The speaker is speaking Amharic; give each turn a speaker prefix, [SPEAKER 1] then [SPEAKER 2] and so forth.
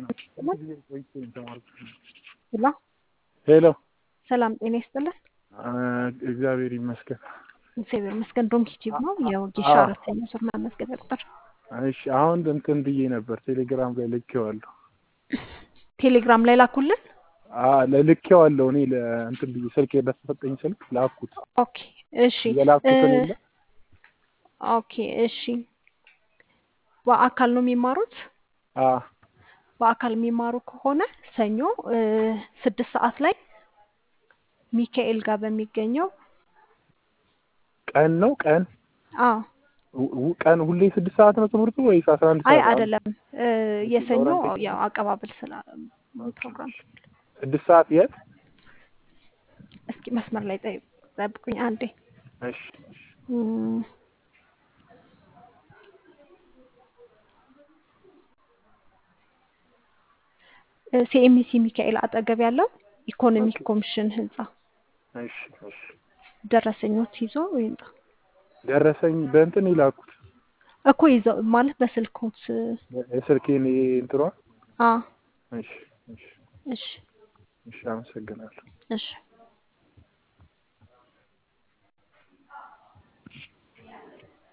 [SPEAKER 1] ሄሎ
[SPEAKER 2] ሄሎ
[SPEAKER 1] ሰላም ጤና ይስጥልን።
[SPEAKER 2] እግዚአብሔር ይመስገን።
[SPEAKER 1] እግዚአብሔር ይመስገን። ዶንኪቲቭ ነው የወጌሻ
[SPEAKER 2] አዎ።
[SPEAKER 1] አራተኛ ዙር መመዝገቢያ ቁጥር
[SPEAKER 2] እሺ አሁን እንትን ብዬ ነበር ቴሌግራም ላይ ልኬዋለሁ።
[SPEAKER 1] ቴሌግራም ላይ ላኩልን።
[SPEAKER 2] አ- ልኬዋለሁ እኔ ለእንትን ብዬ ስልክ በተሰጠኝ ስልክ ላኩት።
[SPEAKER 1] ኦኬ እሺ
[SPEAKER 2] የላኩትን
[SPEAKER 1] እ-
[SPEAKER 2] የለ
[SPEAKER 1] ኦኬ እሺ። በአካል ነው የሚማሩት?
[SPEAKER 2] አ
[SPEAKER 1] በአካል የሚማሩ ከሆነ ሰኞ እ፣ ስድስት ሰዓት ላይ ሚካኤል ጋር በሚገኘው
[SPEAKER 2] ቀን ነው ቀን
[SPEAKER 1] አዎ
[SPEAKER 2] ው- ው- ቀን ሁሌ ስድስት ሰዓት ነው ትምህርቱ ወይስ አስራ አንድ
[SPEAKER 1] አይ
[SPEAKER 2] ሰዓት? አለ?
[SPEAKER 1] አይደለም እ፣ የሰኞ
[SPEAKER 2] ኦሪንቴሽን
[SPEAKER 1] ያው አቀባበል ስላ ፕሮግራም
[SPEAKER 2] ስድስት ሰዓት የት?
[SPEAKER 1] እስኪ መስመር ላይ ጠይ- ጠብቁኝ አንዴ
[SPEAKER 2] እሺ እሺ።
[SPEAKER 1] እም፣ እ፣ ሲኤምሲ ሚካኤል አጠገብ ያለው ኢኮኖሚክ
[SPEAKER 2] ኦኬ
[SPEAKER 1] ኮሚሽን ህንፃ
[SPEAKER 2] እሺ እሺ።
[SPEAKER 1] ደረሰኞት ይዞ ይምጣ
[SPEAKER 2] ደረሰኝ በእንትን የላኩት
[SPEAKER 1] እኮ ይዘው ማለት በስልኮት
[SPEAKER 2] የስልኬን ይሄ እንትኗ
[SPEAKER 1] አ
[SPEAKER 2] እሺ እሺ
[SPEAKER 1] እሺ
[SPEAKER 2] እሺ አመሰግናለሁ።
[SPEAKER 1] እሺ